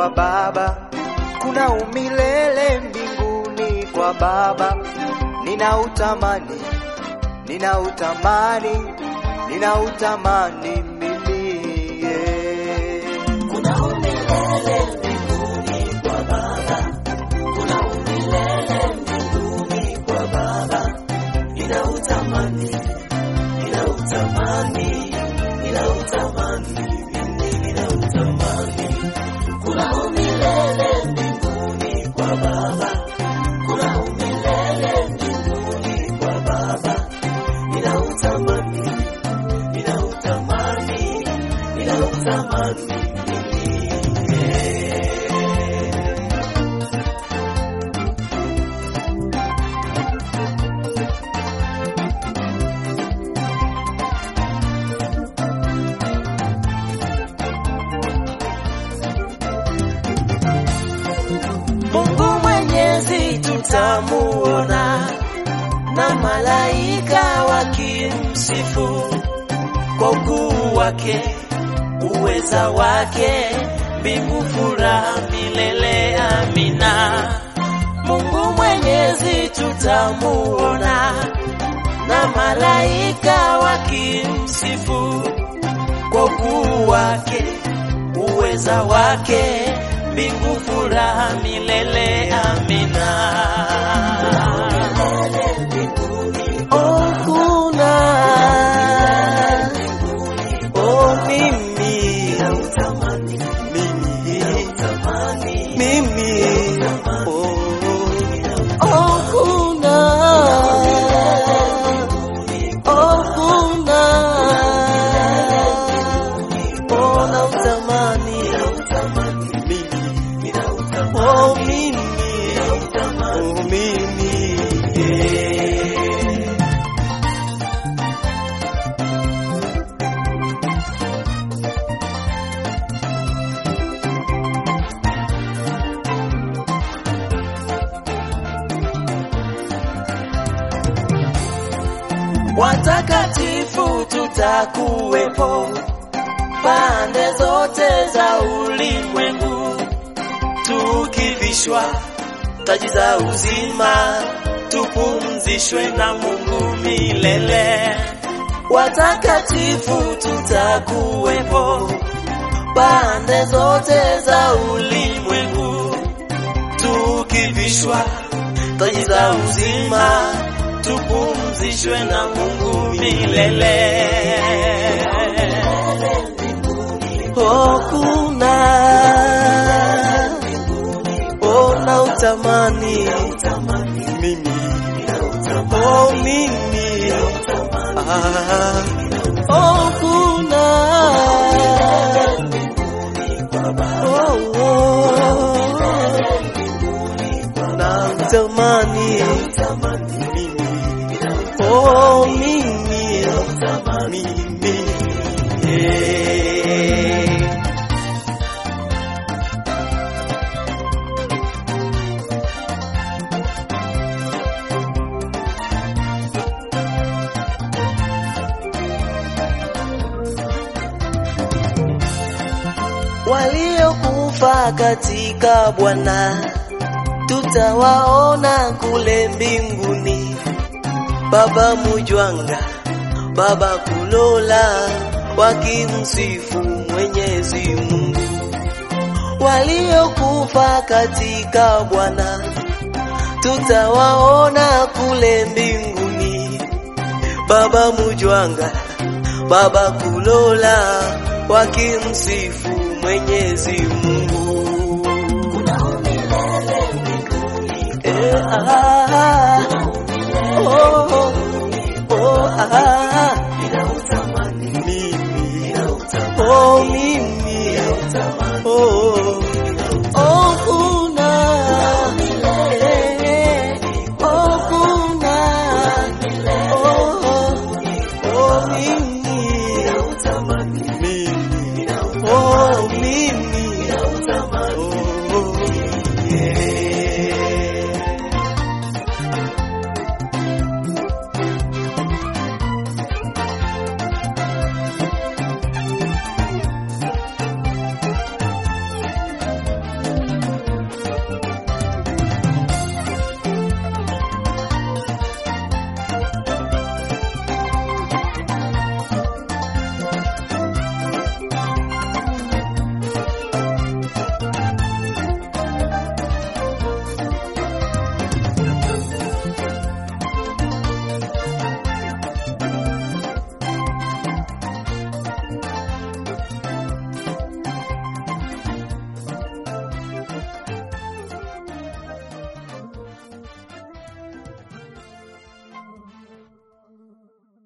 kwa Baba, kuna umilele mbinguni kwa Baba. Ninautamani, ninautamani, ninautamani mimi yeah. Kuna umilele mbinguni kwa Baba, kuna umilele mbinguni kwa Baba. Ninautamani, ninautamani, ninautamani, mimi ninautamani. Kuna umilele mbinguni kwa Baba, kuna umilele mbinguni kwa Baba. Ninautamani, ninautamani, ninautamani mimi. Mungu Mwenyezi tutamuona na malaika wakimsifu kwa ukuu wake, uweza wake, mbingu furaha milele. Amina. Mungu Mwenyezi tutamuona na malaika wakimsifu kwa ukuu wake, uweza wake, mbingu furaha milele. Amina. Oh, kuna oh, mimi mimi mimi oh, oh, kuna oh, kuna oh, nautamani mimi oh, mimi oh, mimi yeah. watakatifu tutakuwepo pande zote za ulimwengu, tukivishwa taji za uzima, tupumzishwe na Mungu milele. Watakatifu tutakuwepo pande zote za ulimwengu, tukivishwa taji za uzima, tupumzishwe na Mungu milele. Oh, kuna oh, na utamani mimi oh, mimi ah, oh, kuna oh, oh, na utamani mimi oh, mimi mimi yeah. waliokufa katika Bwana tutawaona kule mbinguni. Baba Mujwanga, Baba Kulola wakimsifu Mwenyezi Mungu. Waliokufa katika Bwana tutawaona kule mbinguni. Baba Mujwanga, Baba Kulola wakimsifu Mwenyezi Mungu. Eh, ah, oh, oh, oh, ah, mimi, oh, mimi, oh, oh, kuna, eh, oh, kuna, oh, oh, mimi, mimi, oh, mimi,